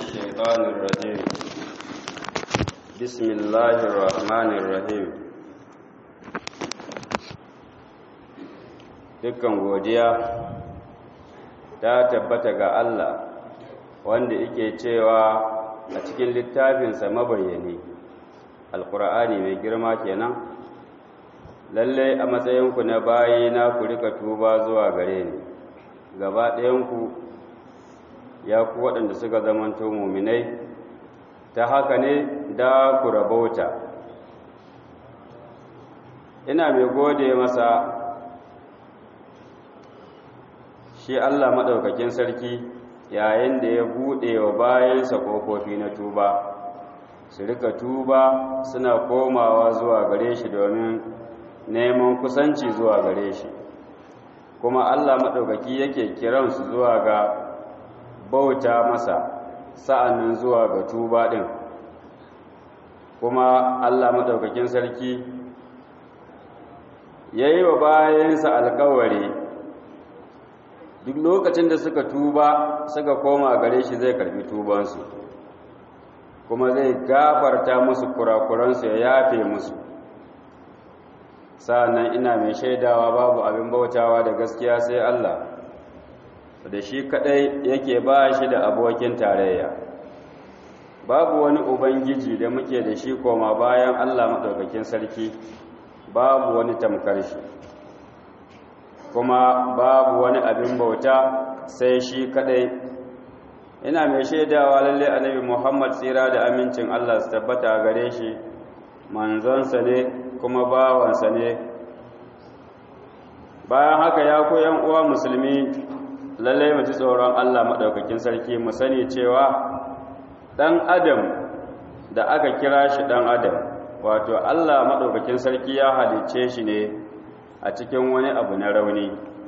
الشيطان الرجيم بسم الله الرحمن الرحيم dukkan godiya ta tabbata ga Allah wanda yake cewa a cikin littafinsa mabayyani alkur'ani mai girma kenan lalle a matsayinku na bayi na ku rika tuba zuwa gare ni gaba ɗayanku ya ku waɗanda suka zamanto muminai ta haka ne da ku rabauta ina mai gode masa shi Allah maɗaukakin sarki yayin da ya buɗe wa bayansa ƙofofi na tuba su rika tuba suna komawa zuwa gare shi domin neman kusanci zuwa gare shi kuma Allah maɗaukaki yake kiransu zuwa ga bauta masa sa'annan zuwa ga tuba ɗin kuma Allah maɗaukakin sarki ya yi wa bayansa alkawari duk lokacin da suka tuba suka koma gare shi zai karbi tubansu kuma zai gafarta musu kurakuransu ya yafe musu sa'annan ina mai shaidawa babu abin bautawa da gaskiya sai Allah da shi kadai yake ba shi da abokin tarayya babu wani ubangiji da muke da shi koma bayan Allah maɗaukakin sarki babu wani tamkar shi kuma babu wani abin bauta sai shi kadai ina mai shaidawa lalle annabi Muhammad tsira da amincin Allah su tabbata gare shi manzonsa ne kuma bawansa ne bayan haka ya ku yan uwa musulmi lalle mu ji tsoron Allah madaukakin sarki mu sani cewa dan adam da aka kira shi dan adam wato Allah madaukakin sarki ya halice shi ne a cikin wani abu na rauni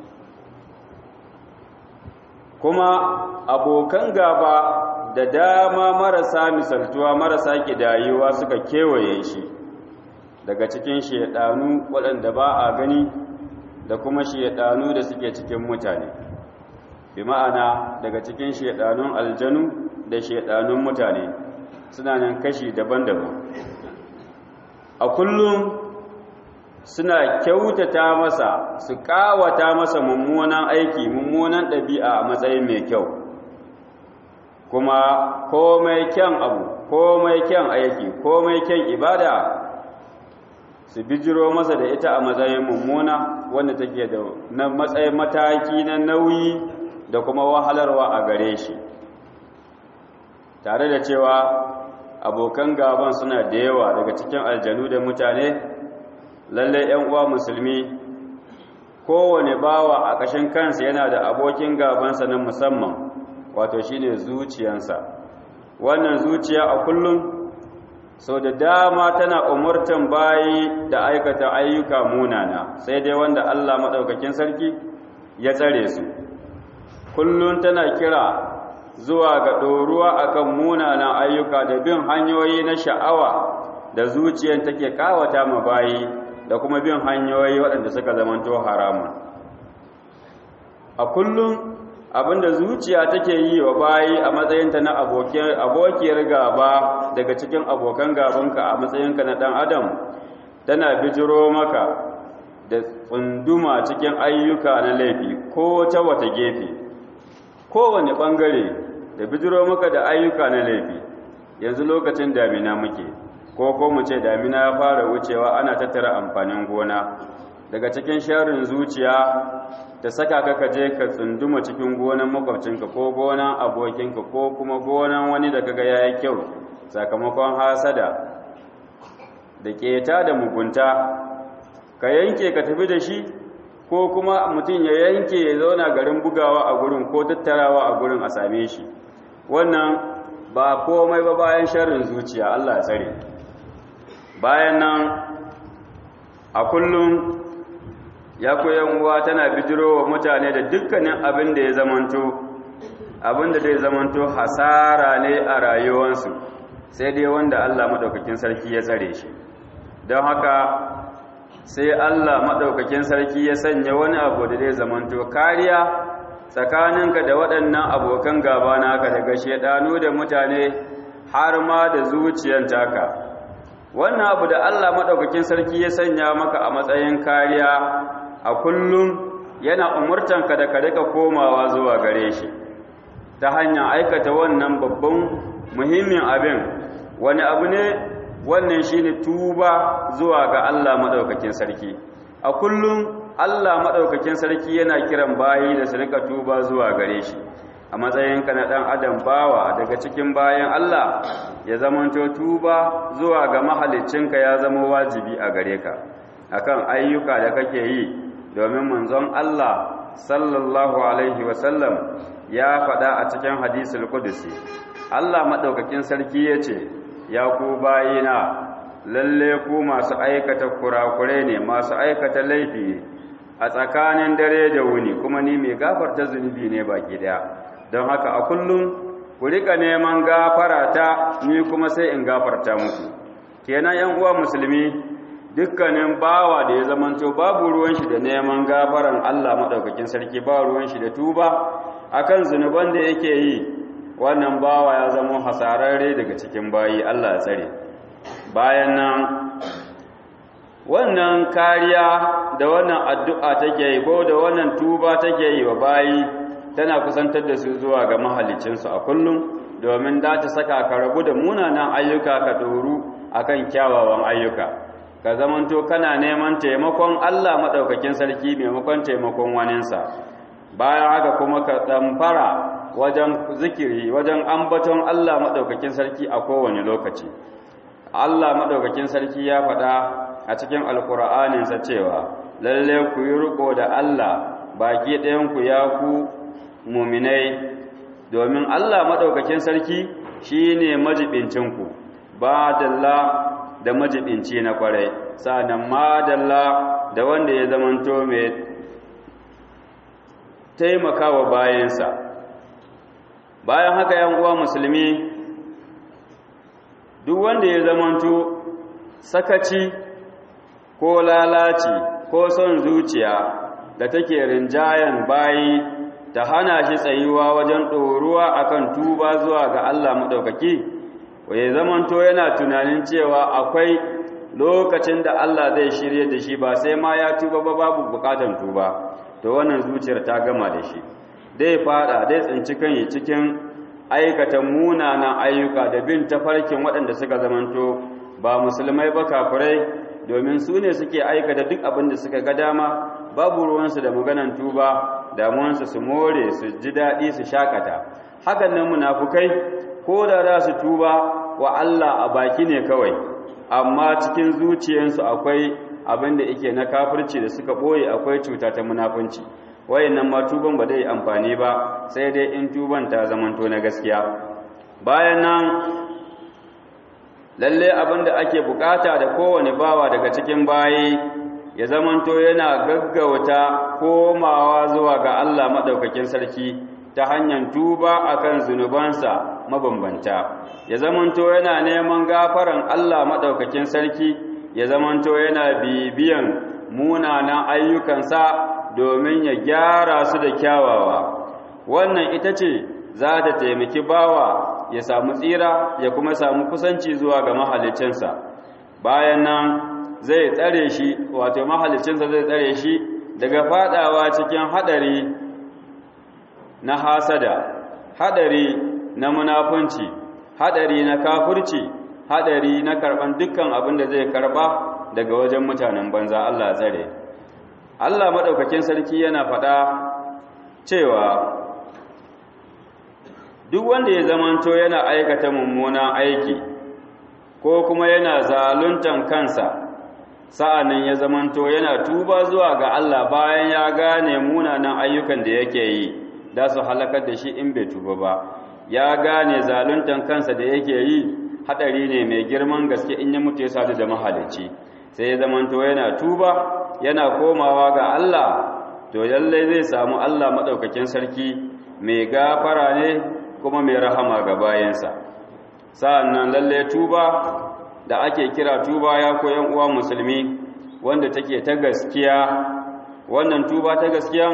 kuma abokan gaba da dama marasa misaltuwa marasa kidayuwa suka kewaye shi daga cikin shedanu waɗanda ba a gani da kuma shedanu da suke cikin mutane bi ma'ana daga cikin shedanun aljanu da shedanun mutane suna nan kashi daban-daban a kullum suna kyautata masa su kawata masa mummunan aiki mummunan ɗabi'a a matsayin mai kyau kuma komai kyan abu komai kyan aiki komai kyan ibada su bijiro masa da ita a matsayin mummuna wanda take da na matsayin mataki na nauyi da kuma wahalarwa a gare shi tare da cewa abokan gaban suna da yawa daga cikin aljanu da mutane lalle ‘yan uwa musulmi kowane bawa a ƙashin kansa yana da abokin gabansa na musamman wato shine zuciyansa wannan zuciya a kullum sau da dama tana umurtan bayi da aikata ayyuka munana sai dai wanda Allah maɗaukakin sarki ya tsare su kullum tana kira zuwa ga ɗoruwa akan munanan ayyuka da bin hanyoyi na sha'awa da zuciyar take kawata ma bayi da kuma bin hanyoyi waɗanda suka zamanto haramun a kullum abinda zuciya take yi wa bayi a matsayinta na abokiyar gaba daga cikin abokan gabanka a matsayinka na ɗan adam tana bijiro maka da tsunduma cikin ayyuka na laifi ko ta wata gefe kowane ɓangare da bijiro maka da ayyuka na laifi yanzu lokacin damina muke ko ko mu ce damina ya fara wucewa ana tattara amfanin gona daga cikin sharin zuciya ta saka ka kaje ka tsunduma cikin gonan makwabcinka ko gonan abokinka ko kuma gonan wani da kaga yayi kyau sakamakon hasada da keta da mugunta ka yanke ka tafi da shi ko kuma mutum ya yanke ya zauna garin bugawa a gurin ko tattarawa a gurin a same shi wannan ba komai ba bayan sharrin zuciya Allah ya tsare bayan nan a kullum ya koyan uwa tana bijiro wa mutane da dukkanin abin da ya zamanto abin da zai zamanto hasara ne a rayuwarsu sai dai wanda Allah madaukakin sarki ya tsare shi don haka sai Allah madaukakin sarki ya sanya wani abu da zai zamanto kariya tsakaninka da waɗannan abokan gaba naka daga shedanu da mutane har ma da zuciyar taka wannan abu da Allah madaukakin sarki ya sanya maka a matsayin kariya a kullum yana umurtanka da ka rika komawa zuwa gare shi ta hanyar aikata wannan babban muhimmin abin wani abu ne wannan shine tuba zuwa ga Allah madaukakin sarki a kullum Allah madaukakin sarki yana kiran bayi da su rika tuba zuwa gare shi a matsayinka na dan adam bawa daga cikin bayan Allah ya zamanto tuba zuwa ga mahaliccinka ya zama wajibi a gare ka akan ayyuka da kake yi domin manzon Allah sallallahu alaihi wasallam ya faɗa a cikin hadisul qudusi Allah madaukakin sarki yace ya ku bayina lalle ku masu aikata kurakure ne masu aikata laifi a tsakanin dare da wuni kuma ni mai gafarta zunubi ne baki daya don haka a kullum ku rika neman gafara ta ni kuma sai in gafarta muku kenan yan uwa musulmi dukkanin bawa da ya zamanto babu ruwan shi da neman gafaran Allah madaukakin sarki ba ruwan shi da tuba akan zunuban da yake yi wannan bawa ya zama hasararre daga cikin bayi Allah ya tsare bayan nan wannan kariya da wannan addu'a take yi ko da wannan tuba take yi wa bayi tana kusantar da su zuwa ga mahalicinsu a kullum domin da ta saka ka rabu da munanan ayyuka ka doru akan kyawawan ayyuka ka zamanto kana neman taimakon Allah madaukakin sarki maimakon taimakon waninsa bayan haka kuma ka tsamfara wajen zikiri wajen ambaton Allah madaukakin sarki a kowane lokaci Allah madaukakin sarki ya faɗa a cikin alkur'aninsa cewa lalle ku yi riko da Allah baki ɗayan ku ya ku muminai domin Allah maɗaukakin sarki shi ne majibincinku ba dalla da majibinci na kwarai sa'annan ma dalla da wanda ya zamanto mai taimakawa bayansa bayan haka yan uwa musulmi duk wanda ya zamanto sakaci ko lalaci ko son zuciya da take rinjayen bayi ta hana shi tsayuwa wajen ɗoruwa akan tuba zuwa ga Allah maɗaukaki waye zamanto yana tunanin cewa akwai lokacin da Allah zai shirye da shi ba sai ma ya tuba ba babu bukatan tuba to wannan zuciyar ta gama da shi dai fada dai tsinci kan cikin aikata munanan ayyuka da bin tafarkin waɗanda suka zamanto ba musulmai ba kafirai domin su ne suke aikata duk abin da suka ga dama babu ruwansu da maganan tuba damuwansu su more su ji daɗi su shakata hakan nan munafukai ko da za su tuba wa Allah a baki ne kawai amma cikin zuciyarsu akwai abin da yake na kafirci da suka ɓoye akwai cuta ta munafunci wayannan ma tuban ba zai amfani ba sai dai in tuban ta zamanto na gaskiya bayan nan lalle abin da ake bukata da kowane bawa daga cikin bayi ya zamanto yana gaggauta komawa zuwa ga Allah maɗaukakin sarki ta hanyar tuba akan zunubansa mabambanta ya zamanto yana neman gafaran Allah maɗaukakin sarki ya zamanto yana bibiyan munanan ayyukansa domin ya gyara su da kyawawa wannan ita ce za ta taimaki bawa ya samu tsira ya kuma samu kusanci zuwa ga mahalicinsa bayan nan zai tsare shi wato mahalicinsa zai tsare shi daga fadawa cikin hadari na hasada hadari na munafunci hadari na kafirci hadari na karban dukkan abin da zai karba daga wajen mutanen banza Allah tsare Allah madaukakin sarki yana fada cewa duk wanda ya zamanto yana aikata mummunan aiki ko kuma yana zaluntan kansa sa'annan ya zamanto yana tuba zuwa ga Allah bayan ya gane munanan ayyukan da yake yi da su halakar da shi in bai tuba ba ya gane zaluntan kansa da yake yi hadari ne mai girman gaske in ya mutu ya sadu da mahalicci sai ya zamanto yana tuba yana komawa ga Allah to lallai zai samu Allah madaukakin sarki mai gafara ne kuma mai rahama ga bayansa sa'annan lalle tuba da ake kira tuba ya koyan uwa musulmi wanda take ta gaskiya wannan tuba ta gaskiyan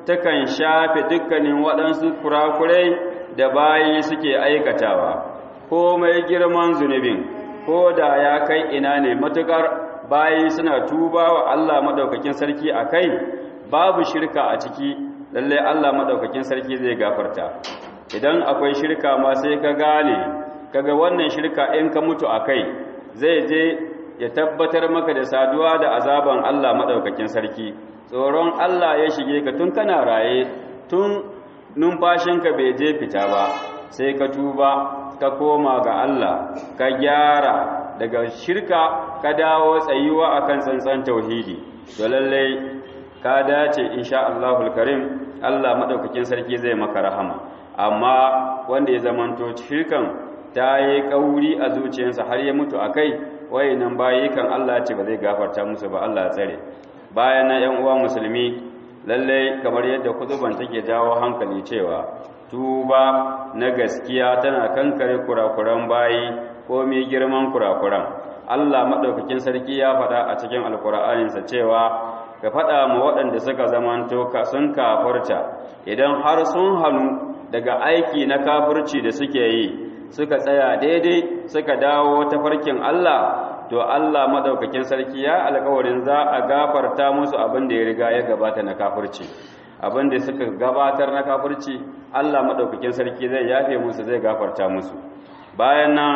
takan shafe dukkanin waɗansu kurakurai da bayi suke aikatawa komai girman zunubin ko da ya kai ina ne matukar bayi suna tuba wa Allah madaukakin sarki a kai babu shirka a ciki lallai Allah madaukakin sarki zai gafarta idan akwai shirka ma sai ka gane kaga wannan shirka in ka mutu a kai zai je ya tabbatar maka da saduwa da azaban Allah madaukakin sarki tsoron Allah ya shige ka tun kana raye tun numfashinka bai je fita ba sai ka tuba ka koma ga Allah ka gyara daga shirka ka dawo tsayuwa akan tsantsan tauhidi to lallai ka dace insha Allahul Karim Allah madaukakin sarki zai maka rahama amma wanda ya zamanto shirkan ta yi kauri a zuciyarsa har ya mutu akai wayannan bayi kan Allah ce ba zai gafarta musu ba Allah ya tsare bayan na ‘yan uwa musulmi lallai kamar yadda kutuban take jawo hankali cewa tuba na gaskiya tana kankare kurakuran bayi ko mai girman kurakuran Allah maɗaukakin sarki ya faɗa a cikin alkur'aninsa cewa ka faɗa ma waɗanda suka zamanto sun kafarta idan har sun hannu daga aiki na kafirci da suke yi suka tsaya daidai suka dawo ta farkin Allah to Allah madaukakin sarki ya alƙawarin za a gafarta musu abin da ya riga ya gabata na kafirci abin da suka gabatar na kafirci Allah madaukakin sarki zai yafe musu zai gafarta musu bayan nan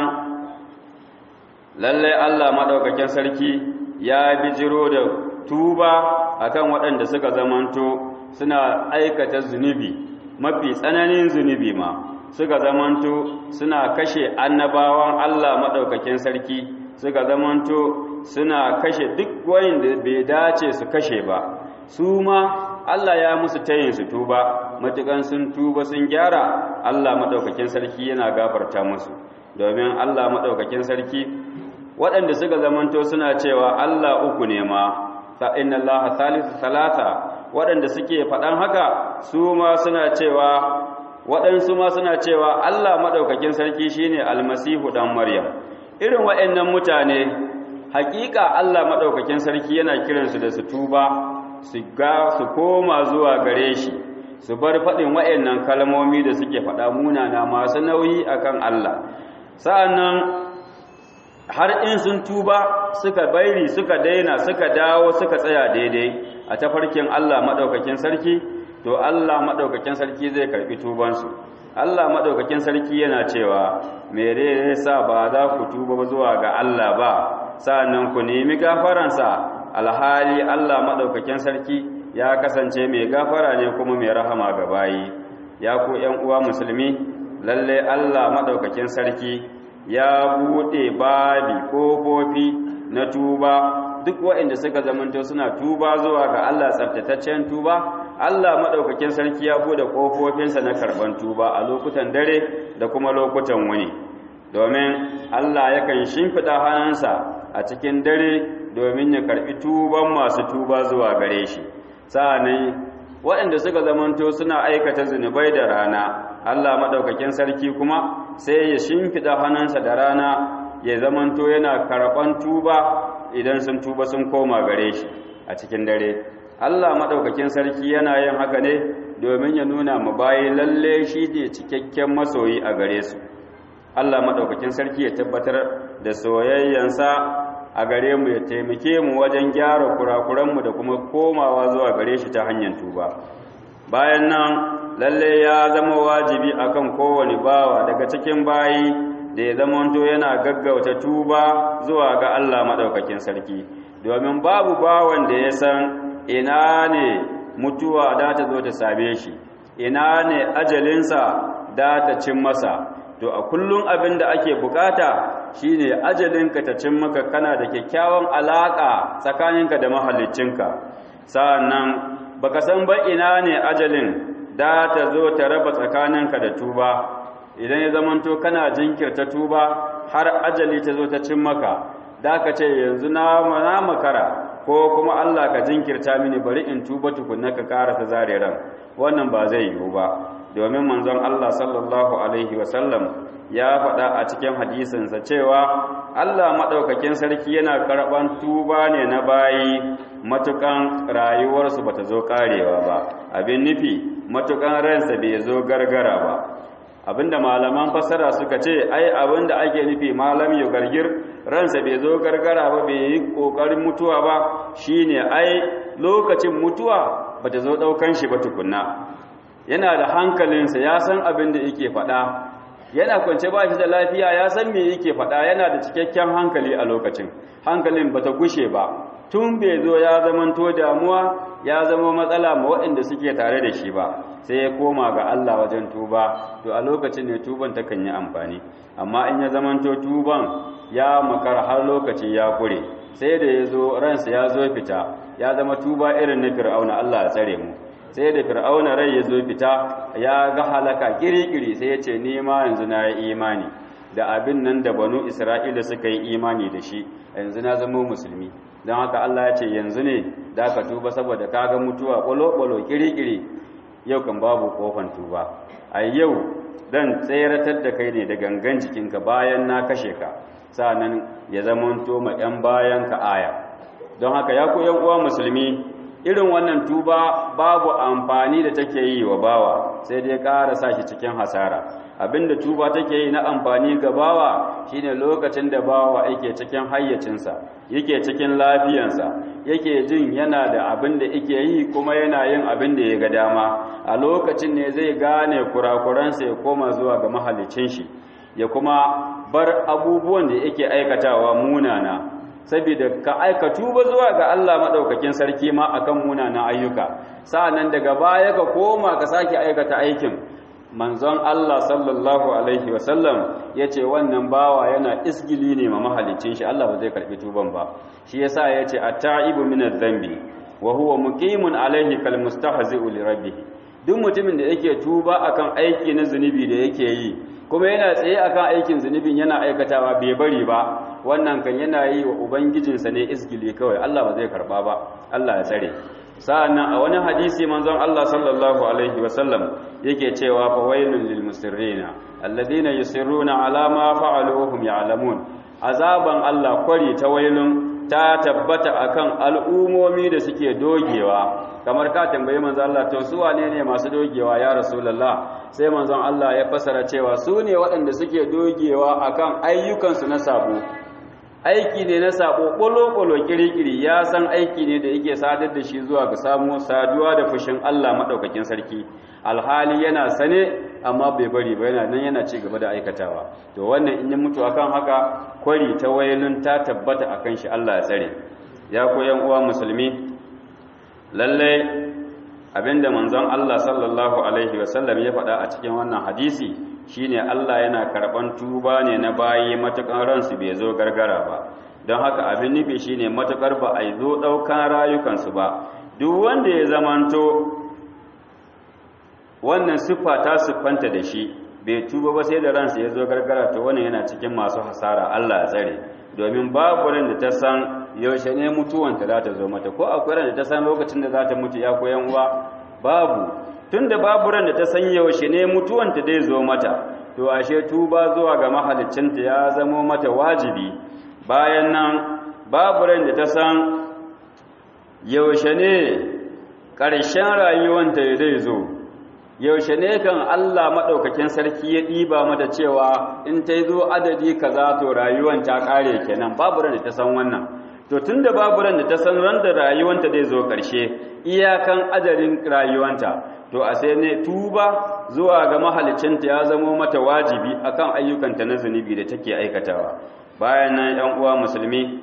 lalle Allah madaukakin sarki ya bijiro da tuba akan waɗanda suka zamanto suna aikata zunubi mafi tsananin zunubi ma suka zamanto suna kashe annabawan Allah madaukakin sarki suka zamanto suna kashe duk wanda bai dace su kashe ba su ma Allah ya musu tayin su tuba matukan sun tuba sun gyara Allah madaukakin sarki yana gafarta musu domin Allah madaukakin sarki waɗanda suka zamanto suna cewa Allah uku ne ma fa inna Allah thalithu salata waɗanda suke faɗan haka su ma suna cewa waɗansu ma suna cewa Allah madaukakin sarki shine almasihu dan maryam irin waɗannan mutane hakika Allah maɗaukakin sarki yana kiransu da su tuba su ga su koma zuwa gare shi su bar faɗin waɗannan kalmomi da suke faɗa munana masu nauyi akan Allah sa'annan har in sun tuba suka bairi suka daina suka dawo suka tsaya daidai a tafarkin Allah maɗaukakin sarki to Allah maɗaukakin sarki zai karɓi tubansu Allah maɗaukakin sarki yana cewa mere sa ba za ku tuba zuwa ga Allah ba sa'annan ku nemi gafaransa alhali Allah maɗaukakin sarki ya kasance mai gafara ne kuma mai rahama ga bayi ya ku ƴan uwa musulmi lalle Allah maɗaukakin sarki ya buɗe babi ƙofofi na tuba duk waɗanda suka zamanto suna tuba zuwa ga Allah tsaftataccen tuba Allah maɗaukakin sarki ya buɗe ƙofofinsa na karɓan tuba a lokutan dare da kuma lokutan wuni domin Allah yakan shimfiɗa hannunsa a cikin dare domin ya karɓi tuban masu tuba zuwa gare shi sa'annan waɗanda suka zamanto suna aikata zunubai da rana Allah maɗaukakin sarki kuma sai ya shimfiɗa hannunsa da rana ya zamanto yana karɓan tuba idan sun tuba sun koma gare shi a cikin dare Allah maɗaukakin sarki yana yin haka ne domin ya nuna mu bayi lalle shi ne cikakken masoyi a gare su Allah maɗaukakin sarki ya tabbatar da soyayyansa a gare mu ya taimake mu wajen gyara kurakuranmu da kuma komawa zuwa gare shi ta hanyar tuba bayan nan lalle ya zama wajibi akan kowane bawa daga cikin bayi da ya zamanto yana gaggauta tuba zuwa ga Allah maɗaukakin sarki domin babu bawan da ya san ina ne mutuwa da ta zo ta same shi ina ne ajalinsa da ta cin masa to a kullum abin da ake bukata shine ajalinka ta cin maka kana da kyakkyawan alaka tsakaninka da mahallicinka sa'annan baka san ba ina ne ajalin da ta zo ta raba tsakaninka da tuba idan ya zamanto kana jinkirta tuba har ajali ta zo ta cin maka da ka ce yanzu na makara ko kuma Allah ka jinkirta mini bari in tuba tukunna ka karasa zare ran wannan ba zai yiwu ba domin manzon Allah sallallahu alaihi wasallam ya faɗa a cikin hadisinsa cewa Allah maɗaukakin sarki yana karɓan tuba ne na bayi matukan rayuwarsu bata zo ƙarewa ba abin nufi matukan ransa bai zo gargara ba abinda malaman fasara suka ce ai abinda ake nufi malam ya gargir ransa bai zo gargara ba bai yi ƙoƙarin mutuwa ba shine ai lokacin mutuwa bata zo ɗaukan shi ba tukunna yana da hankalinsa ya san abin da yake faɗa yana kwance ba shi da lafiya ya san me yake faɗa yana da cikakken hankali a lokacin hankalin bata gushe ba tun bai zo ya zamanto damuwa ya zama matsala ma waɗanda suke tare da shi ba sai ya koma ga Allah wajen tuba to a lokacin ne tuban ta kan yi amfani amma in ya zamanto tuban ya makar har lokaci ya kure sai da ya zo ransa ya zo fita ya zama tuba irin na fir'auna Allah ya tsare mu sai da fir'auna rai ya zo fita ya ga halaka kirikiri sai ya ce ni ma yanzu na yi imani da abin nan da banu isra'ila suka yi imani da shi yanzu na zama musulmi don haka Allah ya ce yanzu ne da ka tuba saboda ka ga mutuwa kwalo-kwalo kirikiri yau kan babu kofan tuba a yau dan tseratar da kai ne da gangan jikinka bayan na kashe ka sa'annan ya zamanto ma 'yan bayan ka aya don haka ya ku 'yan uwa musulmi irin wannan tuba babu amfani da take yi wa bawa sai dai ƙara sa shi cikin hasara abinda tuba take yi na amfani ga bawa shine lokacin da bawa yake cikin hayyacinsa yake cikin lafiyansa yake jin yana da abin da yake yi kuma yana yin abin da ya ga dama a lokacin ne zai gane kurakuransa ya koma zuwa ga mahalicin shi ya kuma bar abubuwan da yake aikatawa munana saboda ka aika tuba zuwa ga Allah madaukakin sarki ma akan munanan ayyuka sa'annan daga baya ka koma ka sake aikata aikin manzon Allah sallallahu alaihi wasallam yace wannan bawa yana isgili ne ma mahalicin shi Allah ba zai karbi tuban ba shi yasa yace at-ta'ibu min adh-dhanbi wa huwa muqimun alaihi kal mustahzi'u li rabbih duk mutumin da yake tuba akan aiki na zunubi da yake yi kuma yana tsaye akan aikin zunubin yana aikatawa bai bari ba wannan kan yana yi wa ubangijinsa ne isgili kawai Allah ba zai karba ba Allah ya tsare sa'annan a wani hadisi manzon Allah sallallahu alaihi wasallam yake cewa fa wailul lil musirrina alladhina yusirruna ala ma fa'alu wa hum ya'lamun azaban Allah kwari ta wailun ta tabbata akan al'umomi da suke dogewa kamar ka tambayi manzon Allah to su wane ne masu dogewa ya rasulullah sai manzon Allah ya fasara cewa su ne waɗanda suke dogewa akan ayyukansu na sabo aiki ne na sabo ƙwalo-ƙwalo kirikiri ya san aiki ne da yake sadar da shi zuwa ga samu saduwa da fushin Allah maɗaukakin sarki alhali yana sane amma bai bari ba yana nan yana ci gaba da aikatawa to wannan in yi mutu akan haka kwari ta wailun ta tabbata akan shi Allah ya tsare ya koyan uwa musulmi lalle abinda manzon Allah sallallahu alaihi wasallam ya faɗa a cikin wannan hadisi shine Allah yana karɓan tuba ne na bayi matukan ransu bai zo gargara ba don haka abin nufi shine matukar ba a zo ɗaukan rayukansu ba duk wanda ya zamanto wannan siffa ta siffanta da shi bai tuba ba sai da ransa ya zo gargara to wannan yana cikin masu hasara Allah ya tsare domin babu ran da ta san yaushe ne mutuwanta za ta zo mata ko akwai ran da ta san lokacin da za ta mutu ya koyan uwa babu tunda babu ran da ta san yaushe ne mutuwanta dai zo mata to ashe tuba zuwa ga mahaliccinta ya zamo mata wajibi bayan nan babu ran da ta san yaushe ne ƙarshen rayuwanta zai zo yaushe ne kan Allah maɗaukakin sarki ya ɗiba mata cewa in ta zo adadi kaza to rayuwan ta ƙare kenan babu ran da ta san wannan to tunda babu ran da ta san ran da rayuwanta zai zo ƙarshe iyakan ajalin rayuwanta to a sai ne tuba zuwa ga mahalicinta ya zamo mata wajibi akan ayyukanta na zunubi da take aikatawa bayan nan ɗan uwa musulmi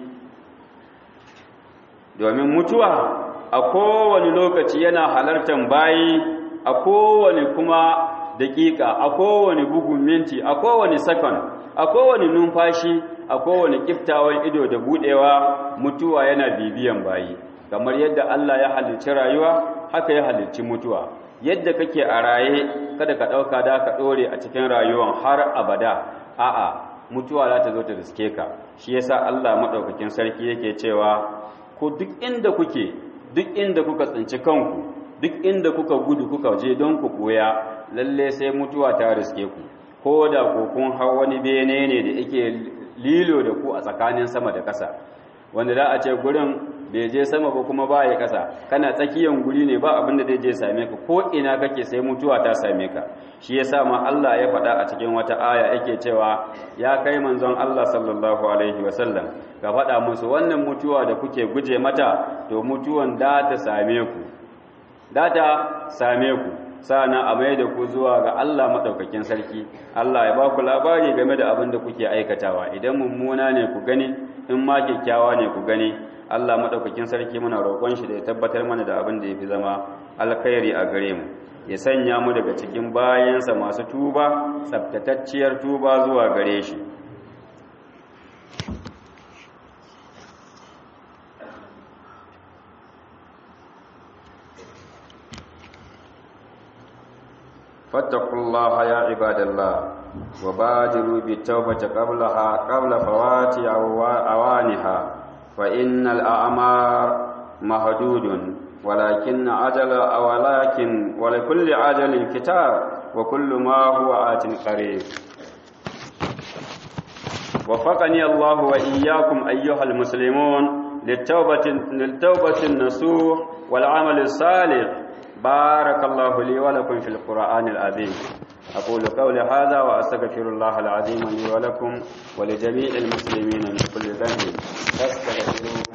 domin mutuwa a kowane lokaci yana halartar bayi a kowane kuma daƙiƙa a kowane bugun minti a kowane sakon a kowane numfashi a kowane kiftawan ido da buɗewa mutuwa yana bibiyan bayi kamar yadda Allah ya halicci rayuwa haka ya halicci mutuwa yadda kake a raye kada ka ɗauka da ka ɗore a cikin rayuwan har abada a'a mutuwa za ta zo ta riske ka shi yasa Allah maɗaukakin sarki yake cewa ku duk inda kuke duk inda kuka tsinci kanku duk inda kuka gudu kuka je don ku koya lalle sai mutuwa ta riske ku ko da ko kun hau wani bene ne da yake lilo da ku a tsakanin sama da ƙasa wanda za a ce gurin bai je sama ba kuma ba ya ƙasa kana tsakiyan guri ne ba abin da zai je same ka ko ina kake sai mutuwa ta same ka shi yasa ma Allah ya faɗa a cikin wata aya yake cewa ya kai manzon Allah sallallahu alaihi wasallam ka faɗa musu wannan mutuwa da kuke guje mata to mutuwan da ta same ku da ta same ku sana a mai da ku zuwa ga Allah maɗaukakin sarki Allah ya ba ku labari game da abin da kuke aikatawa idan mummuna ne ku gani in ma kyakkyawa ne ku gani Allah maɗaukakin sarki muna roƙon shi da ya tabbatar mana da abin da ya fi zama alkhairi a gare mu ya sanya mu daga cikin bayansa masu tuba tsabtatacciyar tuba zuwa gare shi فاتقوا الله يا عباد الله وبادروا بالتوبة قبلها قبل فوات أوانها فإن الأعمار مهدود ولكن عجل ولكن ولكل عجل كتاب وكل ما هو آت قريب وفقني الله وإياكم أيها المسلمون للتوبة, للتوبة النصوح والعمل الصالح بارك الله لي ولكم في القرآن العظيم أقول قولي هذا وأستغفر الله العظيم لي ولكم ولجميع المسلمين من كل ذنب فاستغفروه